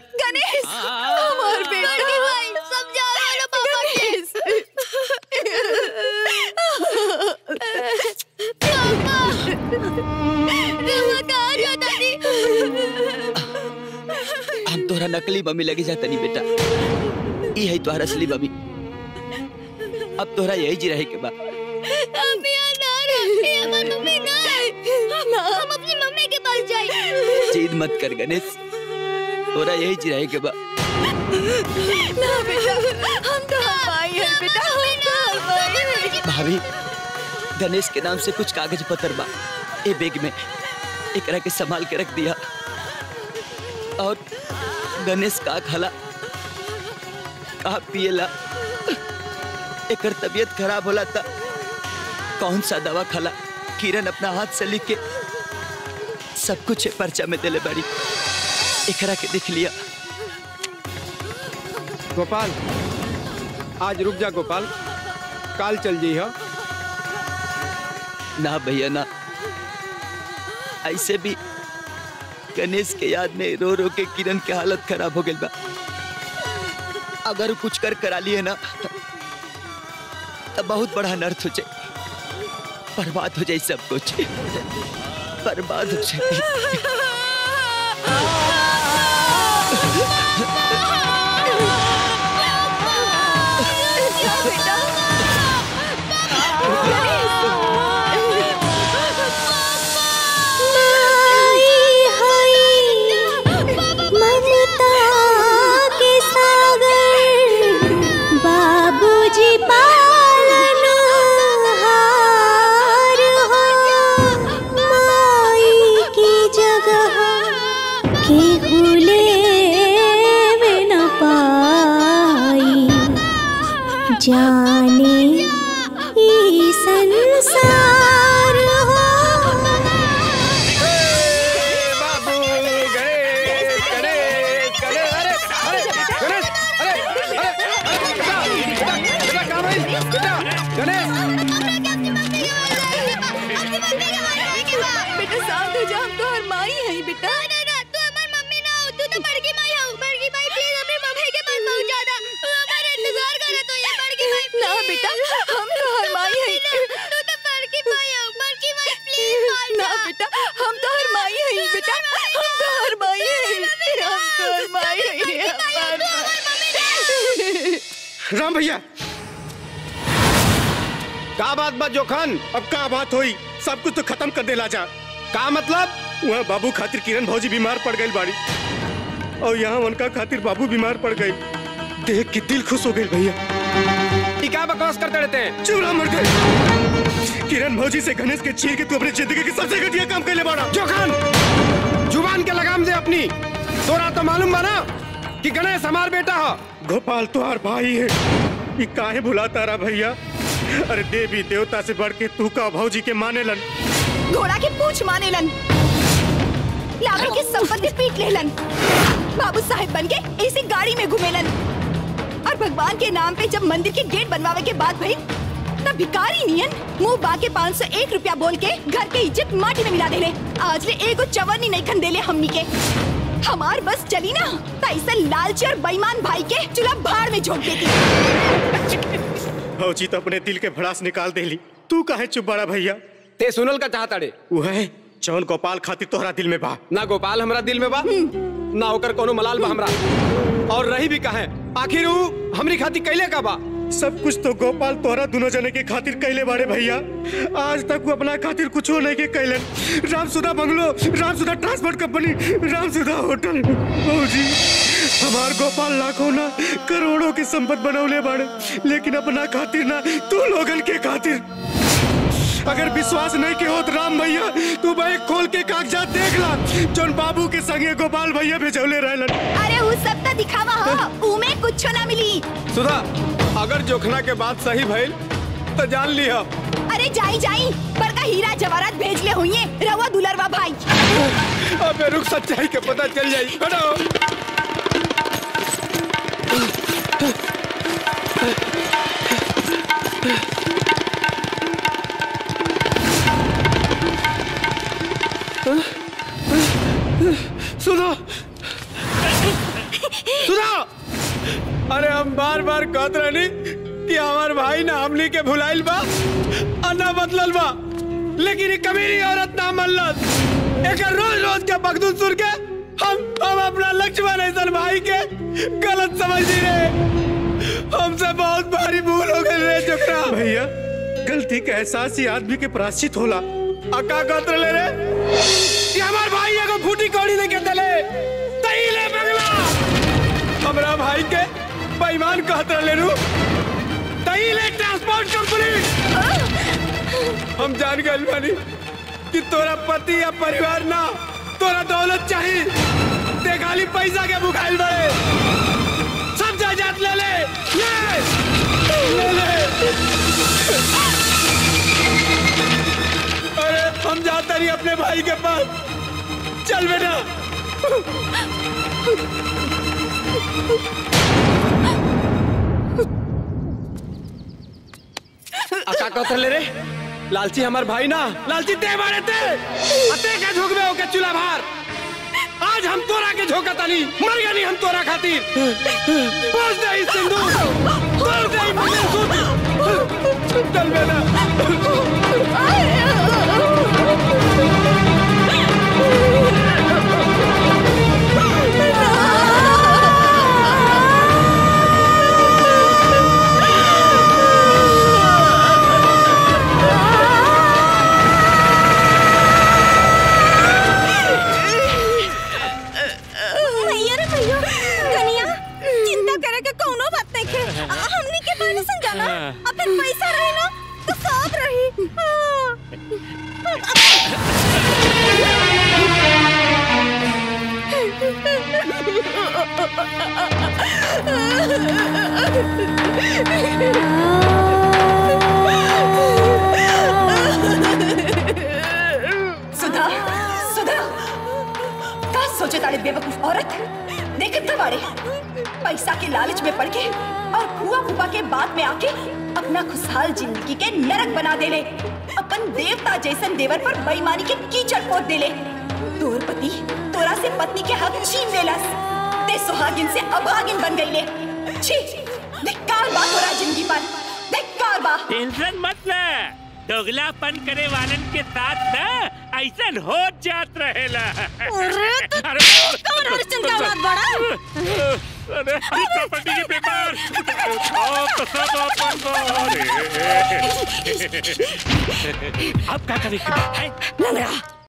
गणेश हमार बेटा भाई समझा लो पापा के पापा रवा कहाँ जाता थी हम तोहरा नकली मम्मी लगे जाता नहीं बेटा ई है तोहरा असली मम्मी अब तोहरा यही जी रहे के बा हम यहाँ ना रहे हमारी मम्मी ना है हम अपनी मम्मी के पास जाए जिद मत कर गणेश तोरा यही जी रहे के बा ना बेटा हम तो भाई हैं बेटा हम तो भाई हैं भाभी गणेश के नाम से कुछ कागज पत्र बा ए बैग में एकरा के संभाल के रख दिया और गणेश का खाला का पिएला एकर तबीयत खराब होला था कौन सा दवा खाला किरण अपना हाथ से लिख के सब कुछ ए पर्चा में देले बड़ी एकरा के देख लिया गोपाल आज रुक जा गोपाल काल चल जी हो ना भैया ना ऐसे भी गणेश के याद में रो रो के किरण के हालत खराब हो गई बा अगर कुछ कर करा लिए ना तो बहुत बड़ा अनर्थ हो जाए बर्बाद हो जाए सब कुछ बर्बाद हो जाए ममता के सागर बाबूजी पालन हार हो माई की जगह के भूले में न पाई जाने ई संसार हो बाबू गणेश गणेश गणेश अरे अरे गणेश अरे अरे अरे बेटा बेटा बेटा कहाँ भाई बेटा गणेश बेटा शांत हो जा हम तो हर माई हैं बेटा ना बेटा हम तो हर माई हैं ना बेटा हम तो हर माई हैं बेटा हम तो हर माई हैं हम तो हर माई हैं हमार माई। राम भैया का बात बा जोखन अब का बात हुई सब कुछ तो खत्म कर देला जा का मतलब वहाँ बाबू खातिर किरण भौजी बीमार पड़ गई बाड़ी और यहाँ उनका खातिर बाबू बीमार पड़ गई देख के दिल खुश हो गई भैया ई का बकवास करते रहते हैं चूड़ा मर गए किरण भौजी से गणेश के छीन के तू अपनी जिंदगी की सबसे घटिया काम कर ले बाड़ा जोखन जुबान के लगाम दे अपनी तोरा तो मालूम बा ना कि गणेश हमार बेटा हो गोपाल तुहार भाई है ये काहे भुलाता रहा भैया अरे देवी देवता से बढ़ के तू का भौजी के माने लन घोड़ा के पूछ माने लन लाखों की संपत्ति पीट लेलन बाबू साहेब बन के ऐसी गाड़ी में घूमेलन और भगवान के नाम पे जब मंदिर के गेट बनवावे के बाद भाई तब भिकारी नियन मुंह बाके पाँच सौ एक रुपया बोल के घर के इज्जत माटी में मिला देले आज ले एगो चवन्नी नहीं खन देले हमनी के हमार बस चली ना तो ऐसा लालची और बेईमान भाई के चूल्हा भाड़ में झोंक देती भौजी तो अपने दिल के भड़ास निकाल देली तू काहे चुप बड़ा भैया ते सुनल का चाहता रे वह जौन गोपाल खातिर तोहरा दिल में बा ना गोपाल हमरा दिल में बा ना ओकर कोनो मलाल बा हमरा और रही भी कहे आखिर ऊ हमरी खातिर कैले का बा सब कुछ तो गोपाल तोहरा दोनों जने के खातिर कैले बाड़े भैया आज तक वो अपना खातिर कुछ नहीं के कैलन Ramsudha bungalow Ramsudha transport company Ramsudha hotel भौजी हमार गोपाल लाखों ना करोड़ों की संपत्ति बनौले बाड़े लेकिन अपना खातिर ना तू लोगन के खातिर अगर विश्वास नहीं के होत राम भैया तू बैग खोल के कागजात देख ला जोन बाबू के संगे गोपाल भैया भेजौले रहलन अरे वो सब तो दिखावा हो उमे कुछ ना मिली सुधा अगर जोखना के बात सही भइल तो जान लिया अरे जाई जाई पर का हीरा जवाहरात भेज ले हुई रवा दुलरवा भाई अबे रुक सच्चाई के पता चल जाई हटो सुधा सुनो अरे हम बार बार कहत रहनी कि हमार भाई ना हमनी के भुलाइल बा और ना बदलल बा लेकिन ये कमीनी औरत ना मनलत एक रोज रोज के बगदूद सुन के हम हम अपना लक्ष्मण ऐसन भाई के गलत समझ रहे हमसे बहुत भारी भूल हो गई रे चोकरा भैया गलती का एहसास ही आदमी के प्राश्चित होला अका कत्र ले रे कि हमार भाई एगो फूटी कौड़ी दे के दले तई ले बगला हमरा भाई के बेईमान कहत ले रू तई ले ट्रांसपोर्ट कंपनी हम जान गइल बानी कि तोरा पति या परिवार ना तोरा दौलत चाहिए ते खाली पैसा के भुखाइल बड़े सब जायदाद ले ले ले ले ले अरे हम जाते नहीं अपने भाई के पास चल बेटा अका कथर ले रे लालची हमार भाई ना लालची ते मारे ते अते के झोक में होके चूल्हा भार आज हम तोरा के झोका तानी मर गनी हम तोरा खातिर बोझ दे इस सिंदूर तोड़ दे ई मंगलसूत्र चल बेटा भैया रे भैया कनिया चिंता करे के कोनो बात नहीं के हमनी के पहले समझाना अब फिर पैसा रही ना तो सब रही सुधा सुधा का सोचे तारे बेवकूफ औरत देखत का बाड़े पैसा के लालच में पड़ के और फुआ फुफा के बाद में आके अपना खुशहाल जिंदगी के नरक बना देले अपन देवता जैसन देवर पर बेईमानी के कीचड़ पोत देले तोर पति तोरा से पत्नी के हक छीन लेलस ते सुहागिन से अभागिन बन गईले छी धिक्कार बा तोरा जिंदगी पर धिक्कार बा टेंशन मत ले दोगलापन करे वालन के साथ ना ऐसा हो जात रहेला अरे तो अरे कौन हरिश्चंद्र का औलाद बड़ा अरे अरे प्रॉपर्टी के पेपर ओ तो सब अपन को अरे अब क्या करें लंगड़ा